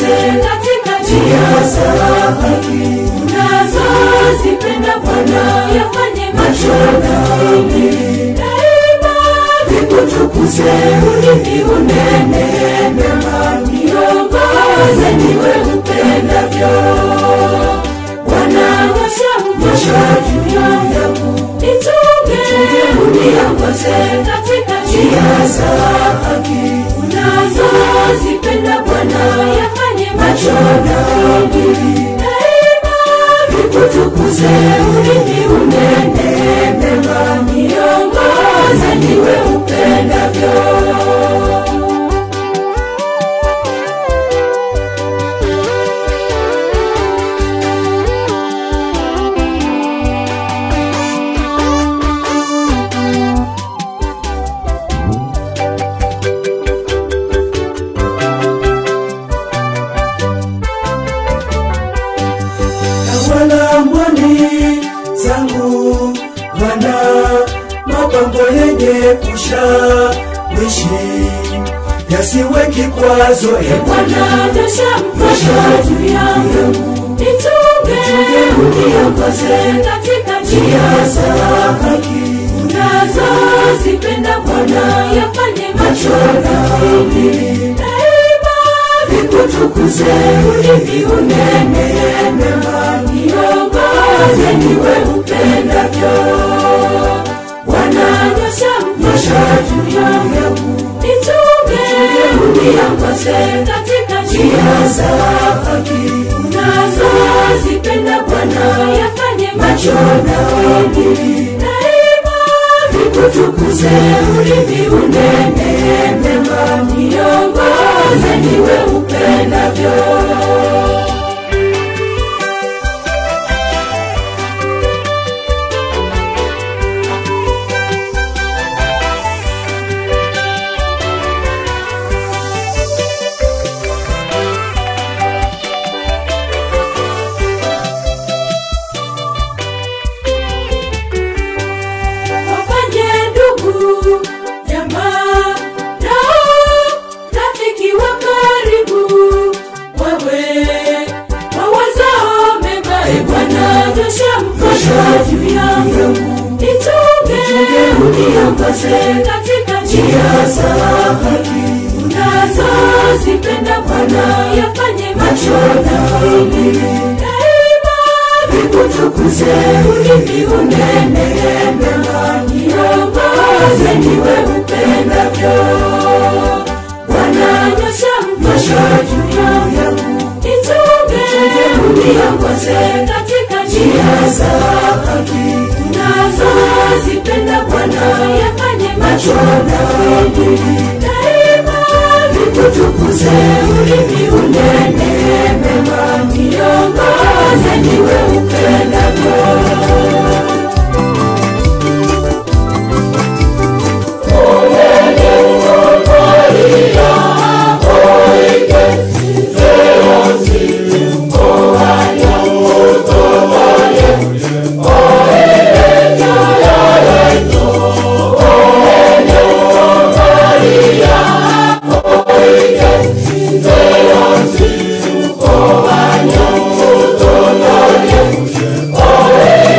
katika njia za haki unazozipenda Bwana, yafanye macho na mwili daima vikutukuze, ulimi unene mema, niongoze niwe upendavyo. Bwana nyosha mkono juu yangu, nichunge uniongoze katika njia za haki unazozipenda Bwana, yafanye macho na mwili daima vikutukuze, ulimi unene mema, niongoze niwe upendavyo. wala mboni zangu wana mapambo yenye kushawishi yasiwe kikwazo e Bwana nyosha mkono juu yangu, nichunge uniongoze katika njia za haki unazozipenda Bwana, yafanye macho na mwili daima vikutukuze, ulimi unene mema, niongoze niwe upendavyo. Bwana nyosha mkono juu yangu, nichunge uniongoze katika njia za haki unazozipenda Bwana, yafanye macho na mwili daima vikutukuze, ulimi unene mema, niongoze niwe upendavyo. wafanye ndugu jamaa nao rafiki wa karibu wawe wawazao mema e Bwana nyosha mkono juu yangu nichunge uniongoze katika njia za haki unazozipenda Bwana yafanye macho na mwili daima vikutukuze, ulimi unene mema, niongoze niwe upendavyo. Bwana nyosha mkono juu yangu, nichunge uniongoze katika njia za haki unazozipenda Bwana, yafanye macho na mwili daima vikutukuze, ulimi unene mema, niongoze niwe upendavyo. Oh,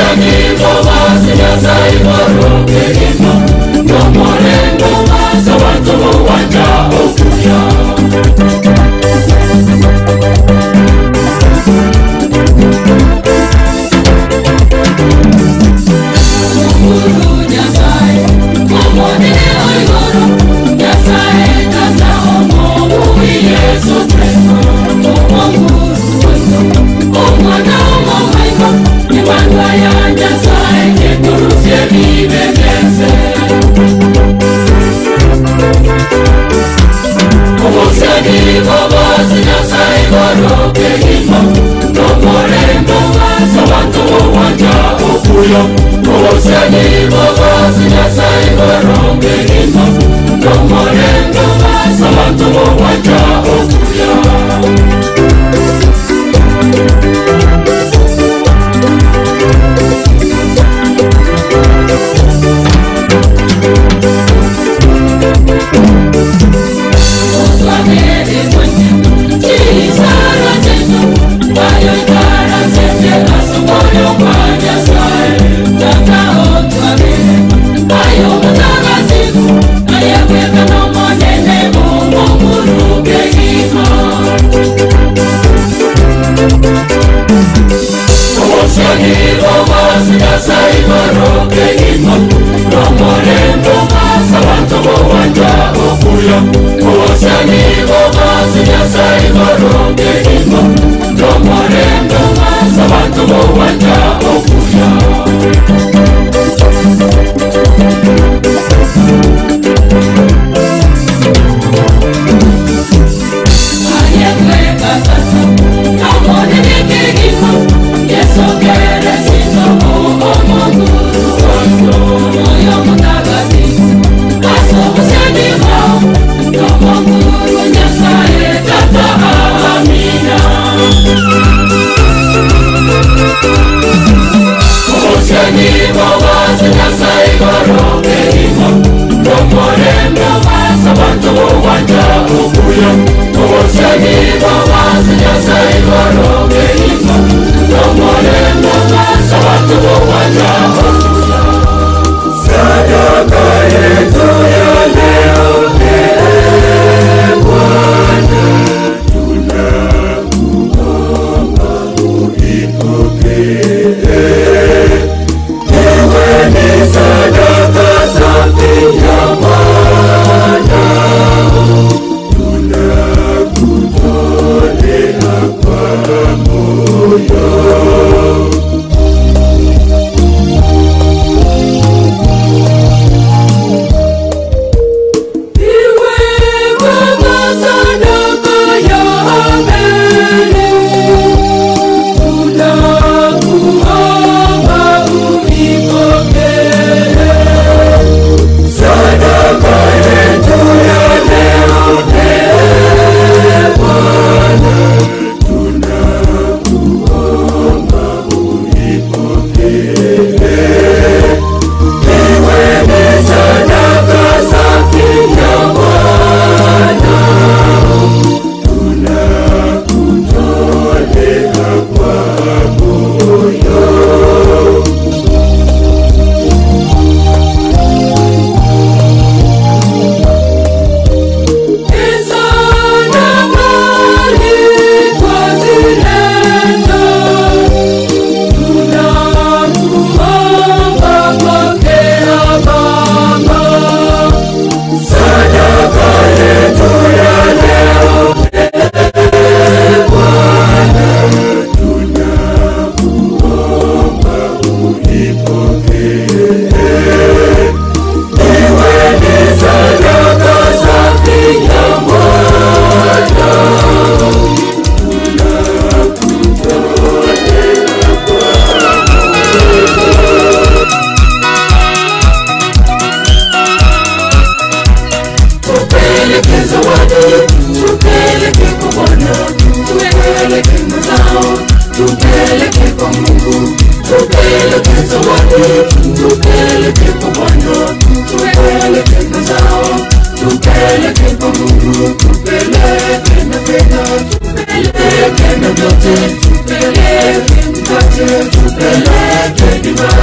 tupeleke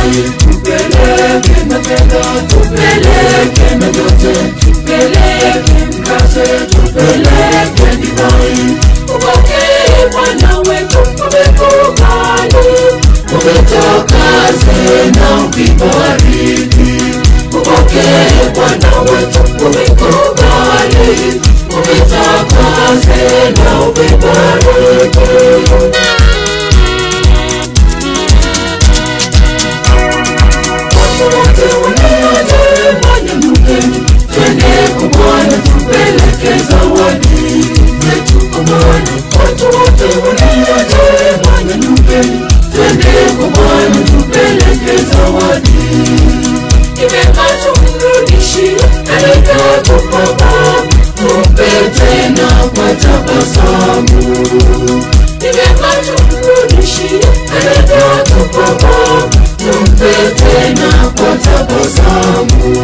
divai tupeleke na fedha tupeleke na vyote tupeleke mkate tupeleke divai upokee bwana wetu umekubali umetakaze na ukibariki upokee bwana wetu umekubali umetakaze na ukibariki watu wote walioje mwanamke twende kwa bwana tupeleke zawadi zetu kwa bwana watu wote walioje mwanamke twende kwa bwana tupeleke zawadi imema tumrudishie alivyotukopa tupe tena kwa tabasamu imema tumrudishie alivyotukopa tumpe tena kwa tabasamu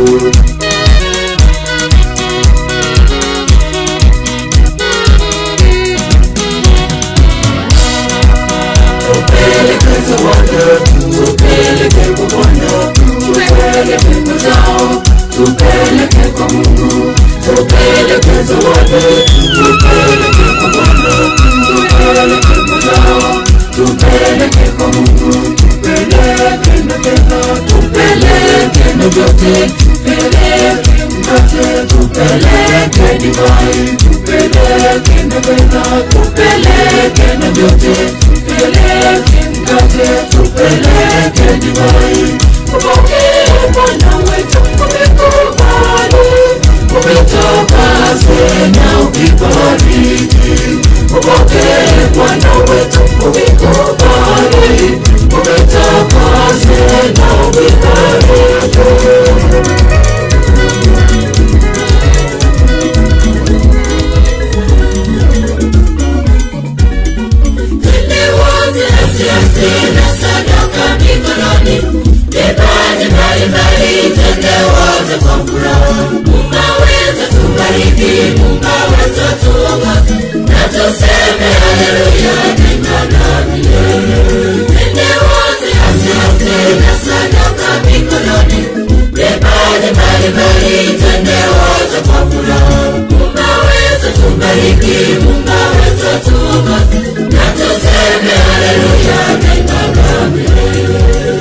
tupeleke zawadi tupeleke kwa bwana tupeleke mazao tupeleke kwa mungu tupeleke zawadi tupeleke kwa bwana tupeleke mazao tupeleke kwa mungu tupeleke na fedha tupeleke na vyote tupeleke mkate tupeleke divai tupeleke na fedha tupeleke na vyote tupeleke mkate tupeleke divai upokee bwana wetu umekubali umetakaze na ukibariki upokee bwana wetu umekubali umetakaze na ukibariki Twende wote asiasi na sadaka mikononi, vipaji mbalimbali, twende wote kwa furaha. Mungu wetu tubariki, Mungu wetu tuongoze, na tuseme haleluya daima na milele. Twende wote asiasi na sadaka mikononi, vipaji mbalimbali, twende wote kwa furaha. Mungu wetu tubariki, Mungu wetu tuongoze, na tuseme haleluya daima na milele.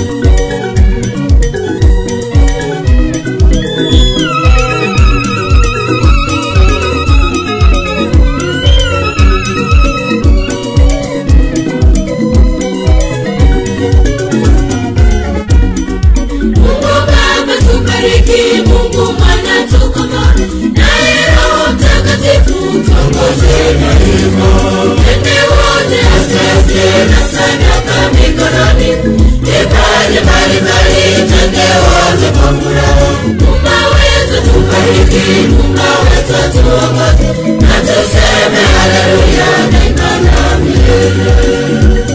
Mungu Baba tubariki, Mungu Mwana tukomboe, naye Roho Mtakatifu tuongoze daima. Twende wote asante na sadaka mikononi, vipaji mbalimbali, twende wote kwa furaha. Mungu wetu tubariki, Mungu wetu tuongoze, na tuseme haleluya daima na milele.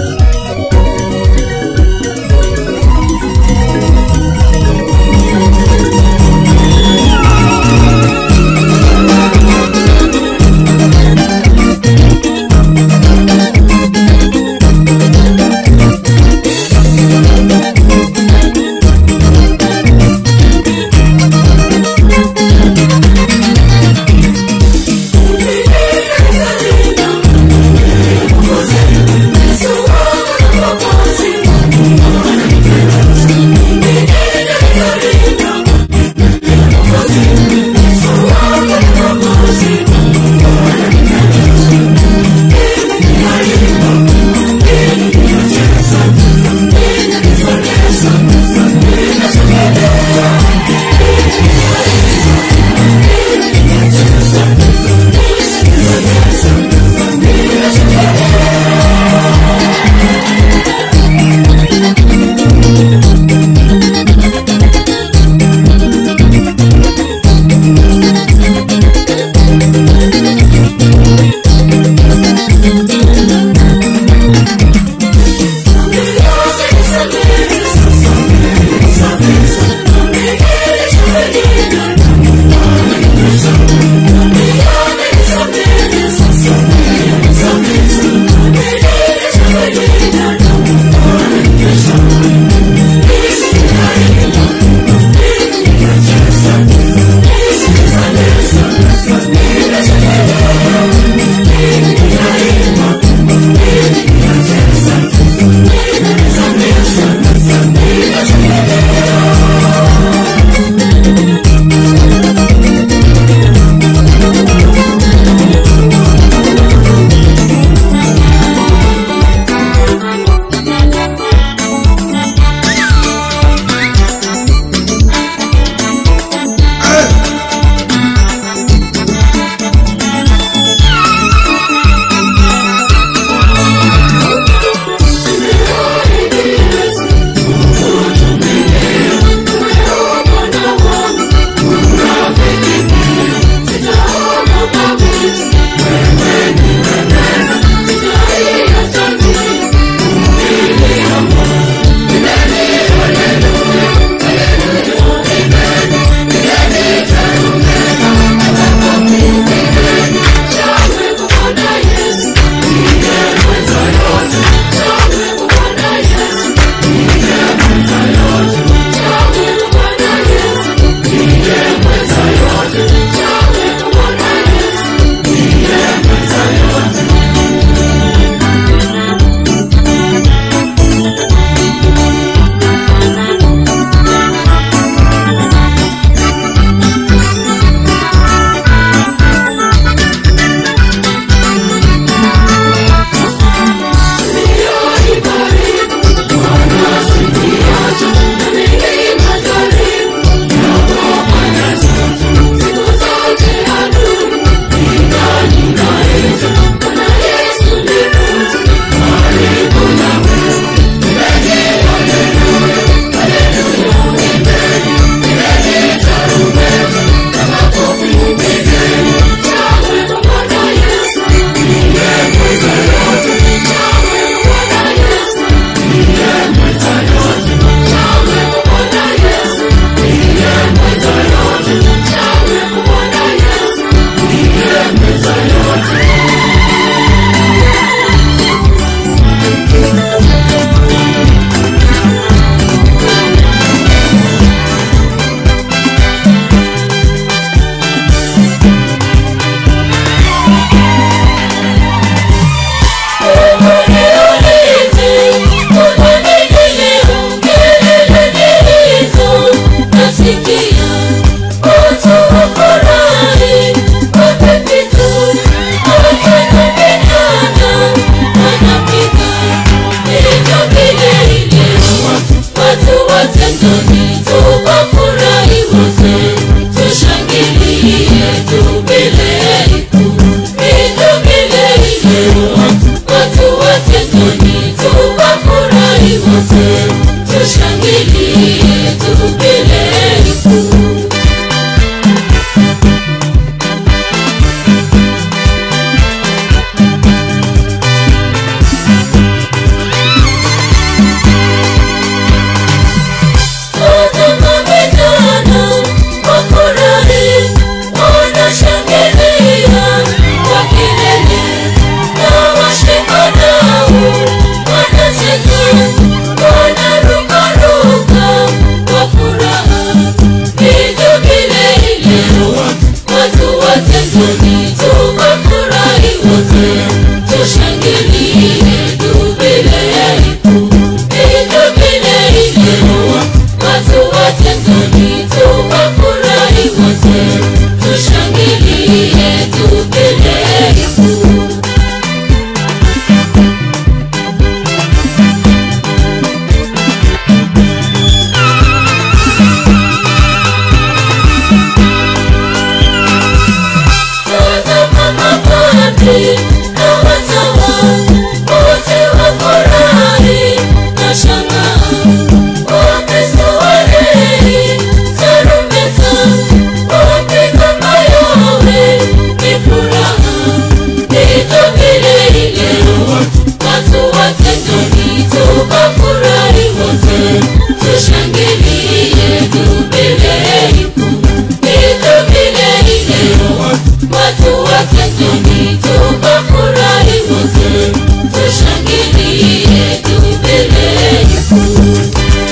mahali na watawa wote wafurahi na shangaa wakristo walei tarumbeta wapiga mayowe ni furaha ndivyo vile ile watu wote njoni tukafurahi wote tushangilie jubilei kuu ndivyo vile ile watu wote njoni tukafurahi wote tushangilie jubilei kuu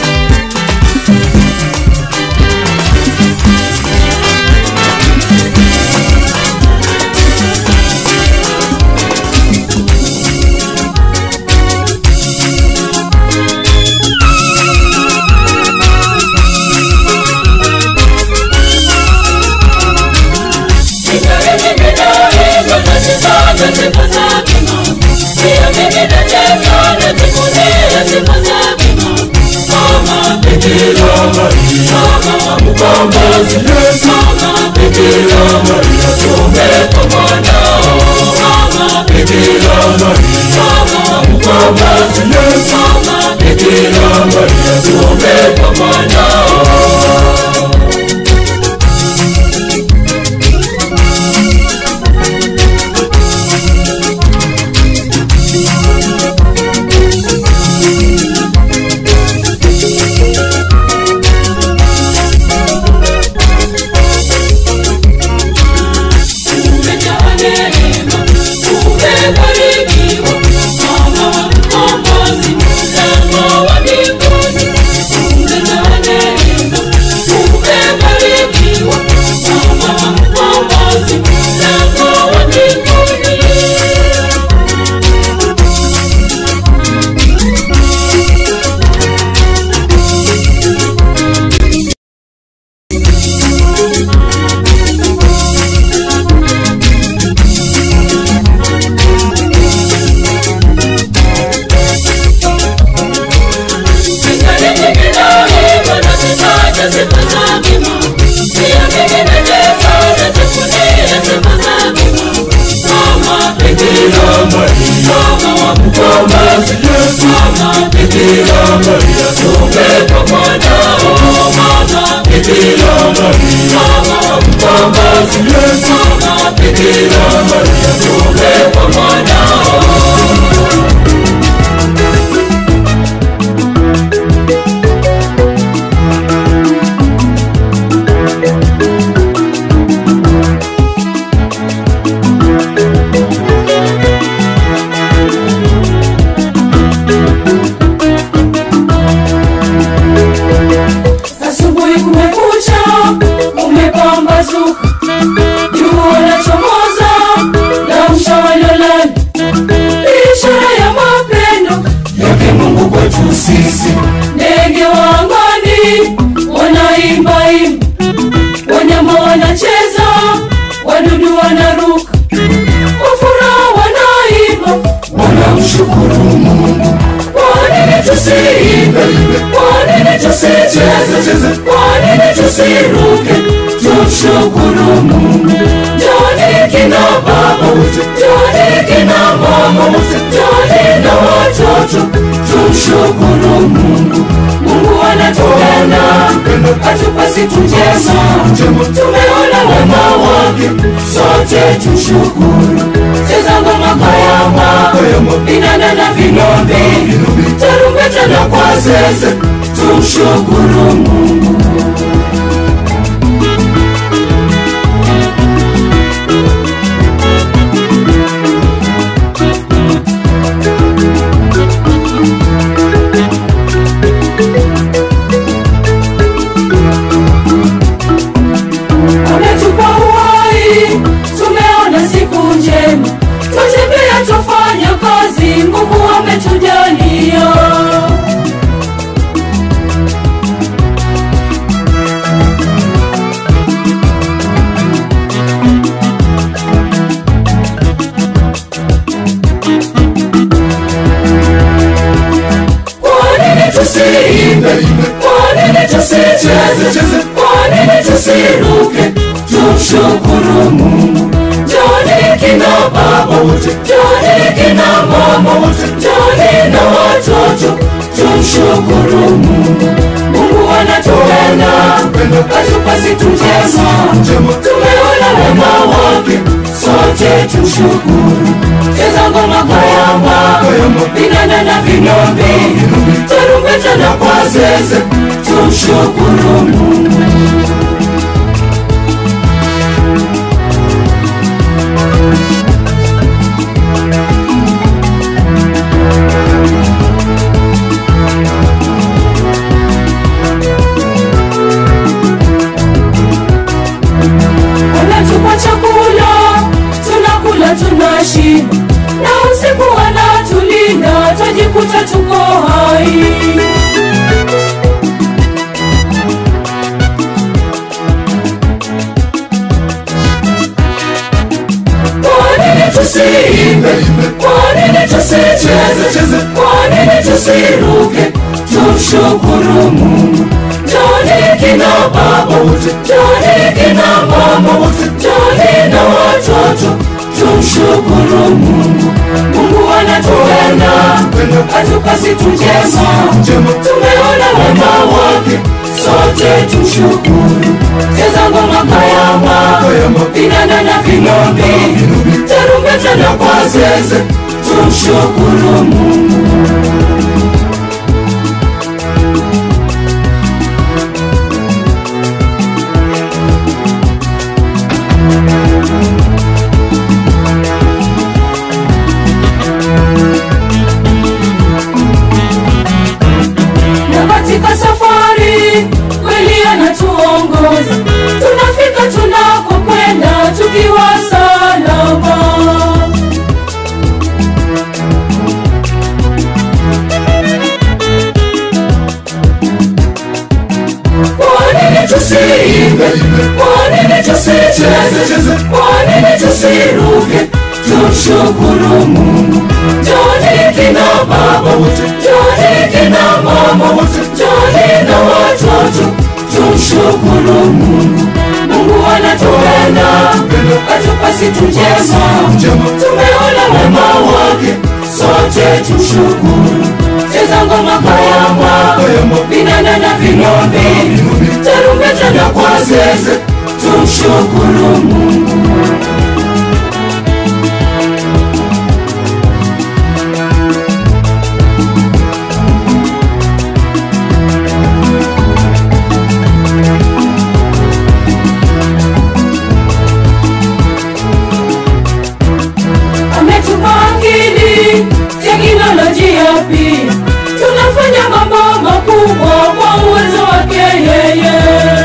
Umejawa neema, umebarikiwa, mama wa mkombozi, mlango wa mbinguni. Umejawa neema, umebarikiwa, mama wa mkombozi, mlango wa mbinguni. asubuhi kumekucha umepambazuka jua lachomoza la mshawalolani ishara ya mapendo yake mungu kwetu sisi ndege wa angani wanaimbaimba wanyama wanacheza wadudu wanaruka kwa furaha wanaimba wanamshukuru mungu kwa nini tusiimbe kwa nini tusicheze kwa nini tusiruke tumshukuru mungu joni kina baba joni kina mama joni na watoto tumshukuru mungu mungu anatupenda atupa siku njema tumeona wema wake sote tushukuru cheza ngoma kayama vinanda na vinombi tarumbeta na kwa zeze tumshukuru mungu ametupa uhai tumeona siku njema twatembea twafanya kazi nguvu ametujalia kwa nini tusiimbe kwa nini tusicheze kwa nini tusiruke tumshukuru mungu joni kina baba wote, njoni kina mama wote, njoni na watoto, tumshukuru Mungu. Mungu anatupenda, atupa siku njema, tumeona wema wake, sote tumshukuru. Cheza ngoma kayamba, vinanda na vinombi, tarumbeta na kwa zeze, tumshukuru Mungu. anatupa chakula tunakula tunashiba na usiku anatulinda twajikuta tuko hai Kwa nini tusiimbe? Kwa nini tusicheze? Kwa nini tusiruke? Tumshukuru Mungu. Njoni kina baba wote, njoni kina mama wote, njoni na watoto, tumshukuru Mungu. Mungu anatupenda, atupa siku njema, tumeona wema wake, sote tumshukuru. Cheza ngoma kayamba, vinanda na vinombi, tarumbeta na kwa zeze, tumshukuru Mungu. na katika safari kweli anatuongoza tunafika tunakokwenda tukiwa salama Kwa nini tusiimbe? Kwa nini tusicheze? Kwa nini tusiruke? Tumshukuru Mungu. Njoni kina baba wote, njoni kina mama wote, njoni na watoto, tumshukuru Mungu. Mungu anatupenda, atupa siku njema, tumeona wema wake, sote tumshukuru. Cheza ngoma kayamba, vinanda na vinombi, tarumbeta na kwa zeze, tumshukuru Mungu. ametupa akili, teknolojia pia, tunafanya mambo makubwa kwa uwezo wake yeye.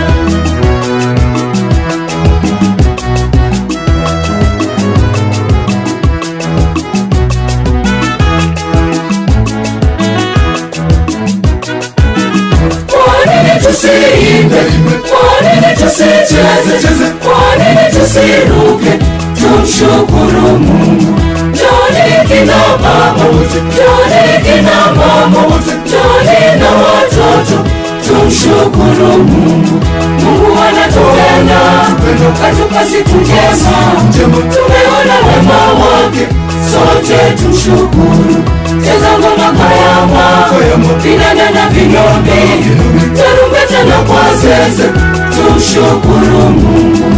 Kwa nini tusiimbe? Kwa nini tusicheze? Kwa nini tusiruke? Tumshukuru Mungu. Njoni kina baba wote, njoni kina mama wote, njoni na watoto, tumshukuru Mungu. Mungu anatupenda, atupa siku njema, tumeona wema wake, sote tumshukuru. Cheza ngoma kayamba, vinanda na vinombi, tarumbeta na kwa zeze, tumshukuru Mungu.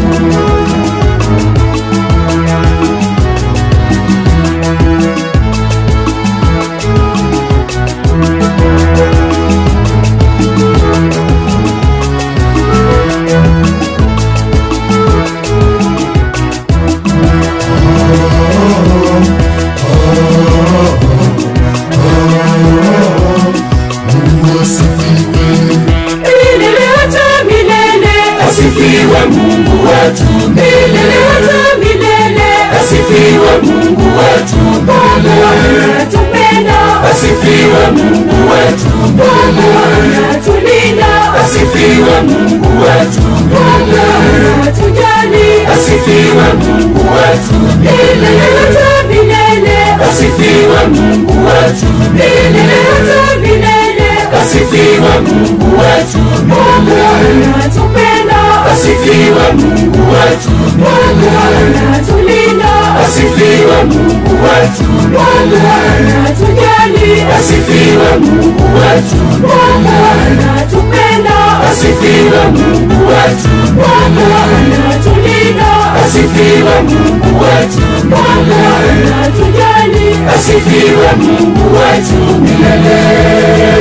milele hata milele asifiwe Mungu wetu milele hata milele asifiwe Mungu wetu Baba anatupenda asifiwe Mungu wetu Baba anatulinda asifiwe Mungu wetu Baba anatujali asifiwe Mungu wetu milele hata milele asifiwe Mungu wetu milele hata milele asifiwe Mungu wetu Mungu anatupenda asifiwe Mungu wetu Mungu anatulinda asifiwe Mungu wetu milele, anatujali, asifiwe Mungu wetu milele, anatupenda, asifiwe Mungu wetu milele, anatulinda, asifiwe Mungu wetu milele, anatujali, asifiwe Mungu wetu milele.